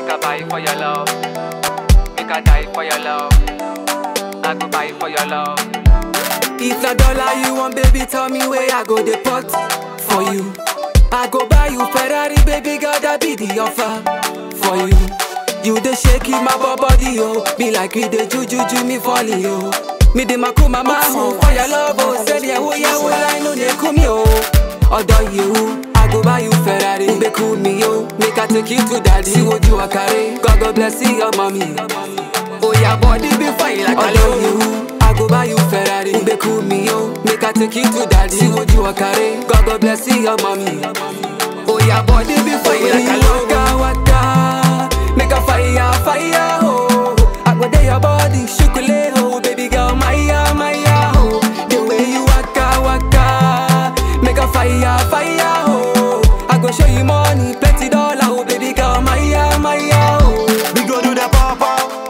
Make a buy for your love. Make a die for your love. I go buy for your love. If na dollar you want, baby, tell me where I go the pot for you. I go buy you Ferrari, baby girl, that be the offer for you. You the shake in my body, oh, be like you the juju, ju me falling, oh. Me the maku mama, oh, for your love, oh, say the oh yeah, well I know they come yo. Although you, I go buy you Ferrari, be cool me yo, make I take you to daddy. See what you are carry, God God bless you, your mommy. Oh yeah, body be fine like Although you, I go buy you Ferrari, be cool me yo, make I take you to daddy. See what you are carry, God God bless you, your mommy. Oh yeah, body be fine like a waka waka, make a fire fire oh. I go there your body, shukule oh, baby girl, maya maya oh. The way you waka waka, make a fire fire oh. I go show you money, plenty dollar oh, baby girl, maya maya oh. We go do the pop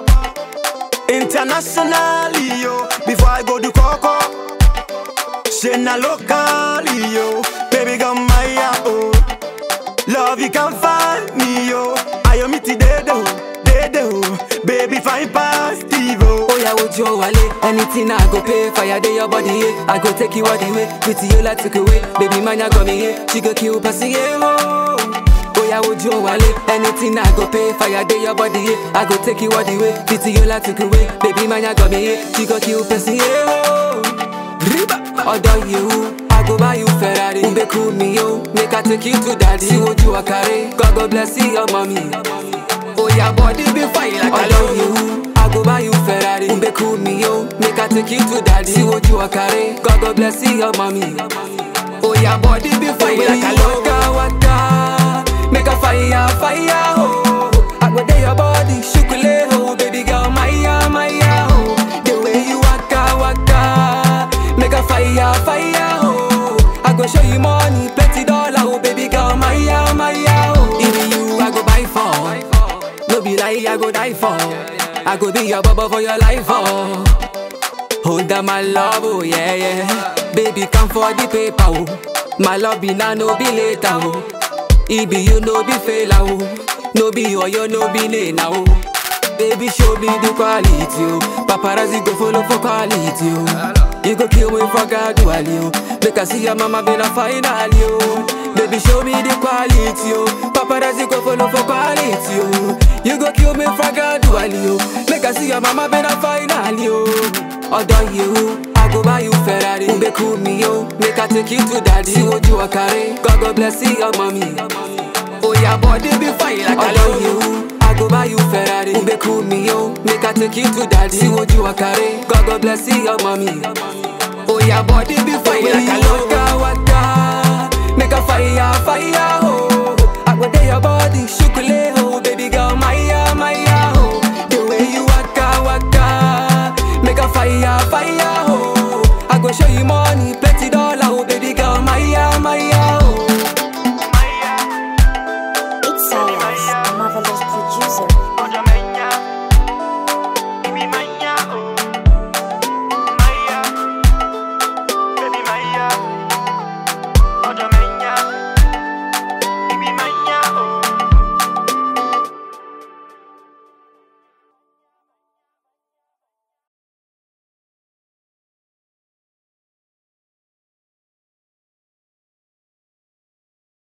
up internationally, yo. Before I go do coco, say na locally, yo. Baby, come my oh. Love you can find me, yo. I am it dedo, dedo. Baby, fine past Evo. Oh yeah, would you wale? Anything I go pay, fire day your body, yeah. I go take you all the way, with you like took away. Baby man, you got me here, she go kill pussy, yeah. Oh. Oh yeah, would you wale? Anything I go pay, fire day your body, yeah. I go take you all the way, with you like took away. Baby man, you got me here, she go kill pussy, yeah. Oh. Riba, although you. I go buy you Ferrari, be cool me yo, make I take you to daddy. See what you are carry, God God bless you, your mommy. Oh yeah, body be fine like I love you. I go buy you Ferrari, be cool me yo, make I take you to daddy. See what you are carry, God God bless you, your mommy. Oh yeah, body be fine like I love waka, make a fire fire oh. I go there your body, shukule oh, baby girl, maya maya oh. The way you waka waka, make a fire fire oh. I go show you money, plenty dollar oh, baby girl, maya maya oh. Even you I go buy for. No be lie, I go die for. I go be your bubble for your life, oh. Hold on, my love, oh yeah, yeah. Baby, come for the paper, oh. My love be now, no be later, oh. It be you, no be fail, oh. No be oh, you, no be nena, oh. Baby, show me the quality, oh. Paparazzi go follow for quality, oh. You go kill me for gradually, oh. Make I see your mama been a finally, oh. Baby, show me the quality, oh. Paparazzi go follow for quality, oh. You go kill me for gradually, oh. Make I see your mama been a finally, oh. Although you, I go buy you Ferrari, be cool me, yo. Make I take you to daddy. See what you are carry, God God bless you, your mommy. Oh yeah, body be fine like I love you. I go buy you Ferrari, be cool me, yo. Make I take you to daddy. See what you are carry, God God bless you, your mommy. Oh yeah, body be fine like I love you. Waka, make a fire, fire, oh. I go there your body, shoot